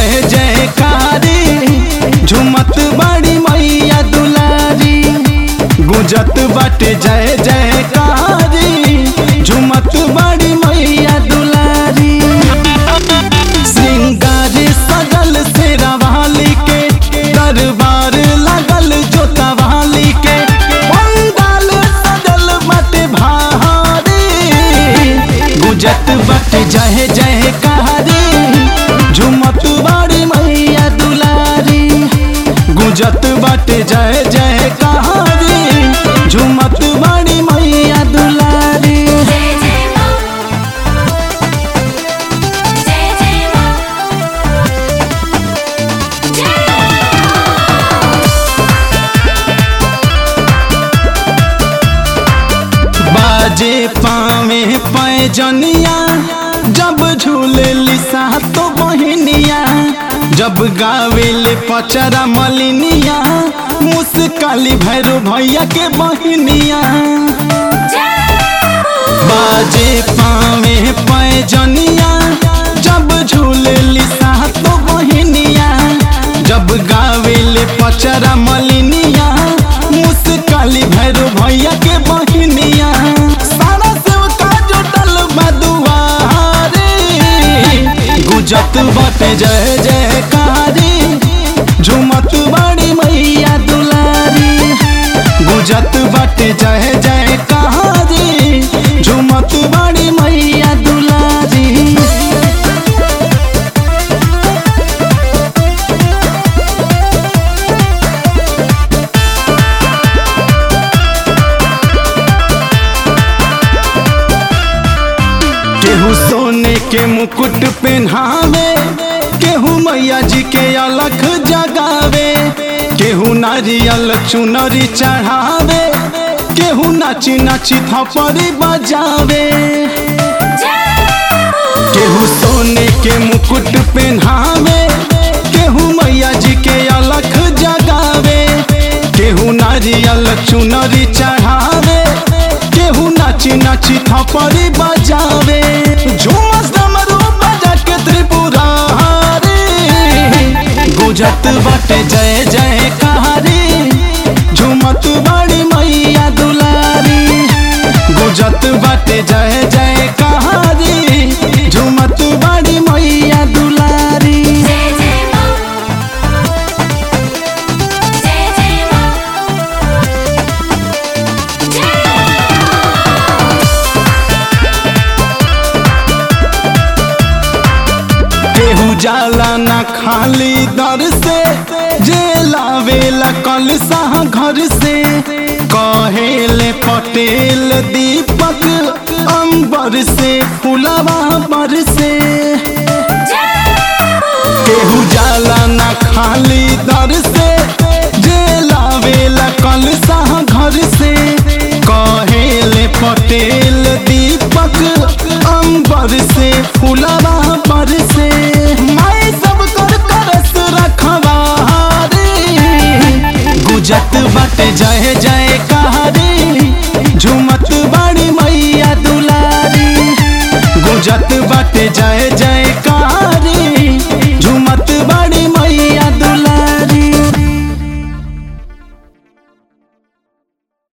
जय जयकारी झुमत बड़ी मैया दुलारी गुजत बाटे जय जयकारी झुमत बड़ी मैया दुलारी श्रृंगार सजल से रवाली के दरबार लगल जोता वाली के पंडाल सजल बाटे भारी गुजत बाटे जय जय कहारी झुमत बाड़ी मैया दुलारी गुजत बाटे जय जय कहारी झुमत बाड़ी मैया दुलारी जय जय मां जय जय मां बाजे पावे पैजनिया जब झूले लिसा तो बहनिया जब गावेले पचरा मलिनिया मुस्काली भैरो भैया के बहनिया बाजे पावे पैजनिया जब झूले लिसा तो बहनिया जब गावेले पचरा मलिनिया मुस्काली भैरो भैया के बहनिया सारा सेवका जुटल बदुआरे गुजत बाटे जय जयकारी झुमत बड़ी मैया दुलारी गुजत बाटे जय जयकारी झुमत बड़ी मैया दुलारी केहू सोने के मुकुट पहनावे केहू मैया जी के अलख जगावे केहू नारियल चुनरी चढ़ावे केहू नाची नाची थपड़ी बजावे केहू सोने के मुकुट पहनावे केहू मैया जी के अलख जगावे केहू नारियल चुनरी चढ़ावे केहू नाची नाची थपड़ी बजावे झूमस डमरू बजा के त्रिपुरारी गुजत बाटे जय जय कहारी झूमत बड़ी मैया दुलारी गुजत बाटे जय जय कहारी झूमत बड़ी मैया दुलारी जय जय मां जय जय मां केहू जाला ना खाली दर से जे लावेला कल साह घर से कहेले पटेल दीपक अंबर से फुलवा पर से केहू जाला ना खाली दर से जे लावेला कल साह घर से कहेले पटेल दीपक अंबर से फुलवा पर से माई सब कर तरस रखवारी गुजत बाटे जय जय कहारी झुमत बड़ी मैया दुलारी गुजत बाटे जय जय